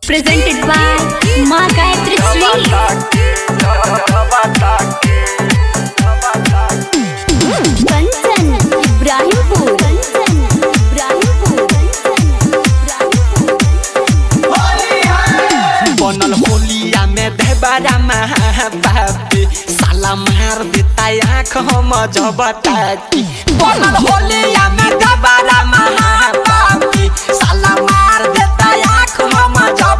presented by Ma Gayatri Sweet. Kanchan, Ibrahimpur. Kanchan, Ibrahimpur. बनल होलिया में देवरा महाबापी साला मार देता आँख हम जबताती बनल होलिया में देवरा महाबापी साला मार देता आँख हम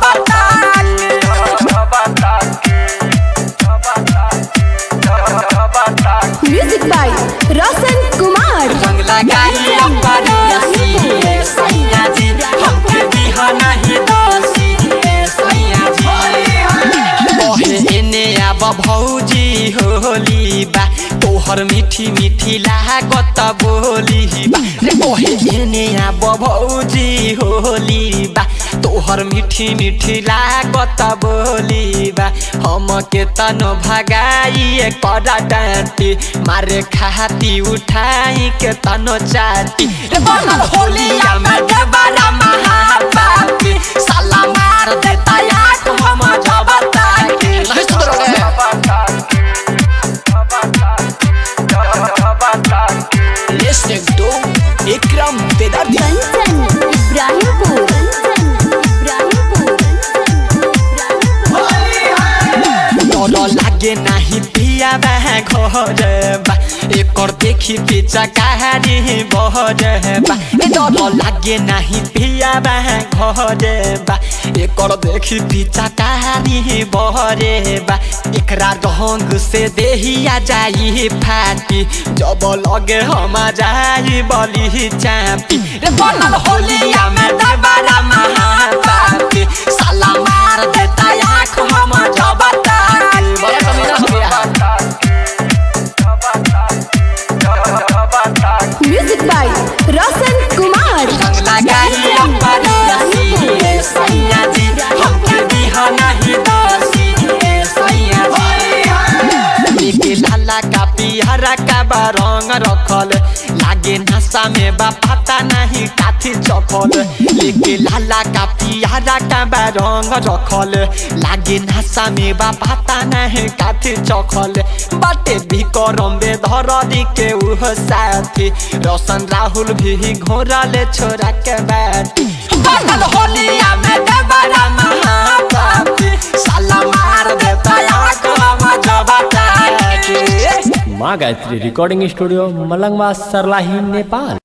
जबताती Music by Roshan Kumar. रंग लगाई अपरसी सैया जी हमके बिहाना ही दोषी सैया जी ओहे एने अब भौजी होली बा तोहर मीठी मीठी लागत बोली बा रे ओहे एने अब भौजी होली बा तोहर मीठी मीठी लागत बोली बा हमके तन भगाई करा डांटी मारे खाती उठाई के तनो चाटी रे बनल होलिया में देवरा महापापी साला मार देता आँख हम जबता के नहीं सुधरोगे Listening to Ikram Vedadi Kanchan, Ibrahimpur. Kanchan, Ibrahimpur. डर लागे नाही पिया बा घर बा एकर देखी पीछा कहानी बहर बा ए डर लागे नाही पिया बा घर बा एकर देखी पीछा कहानी बहर बा एकरा ढंग से देहिया जाई फाटी जब लगे हम जाई बली चापी रे बनल होलिया में दबारा महापापी साला मार देता आँख हम जबता बड़ा कमीना हो गया Music by Roshan Kumar. रंग लगाई अपरसी सैया जी हमके बिहाना ही दोषी सैया जी लेके लाला का पिहरा का बा रंग रखल लागे नशा में बा पता नहीं काथी चखल लेके लाला का पिहरा का बा रंग रखल लागे नशा में बा पता नहीं काथी चखल बाटे भी करम बे धर दी के उह साथी रोशन राहुल भी घोरा ले छोरा के बैठी बनल होलिया में देवरा महापापी साला मार देता आँख हम जबता के माँ गायत्री रिकॉर्डिंग स्टूडियो मलंगवा सरलाही नेपाल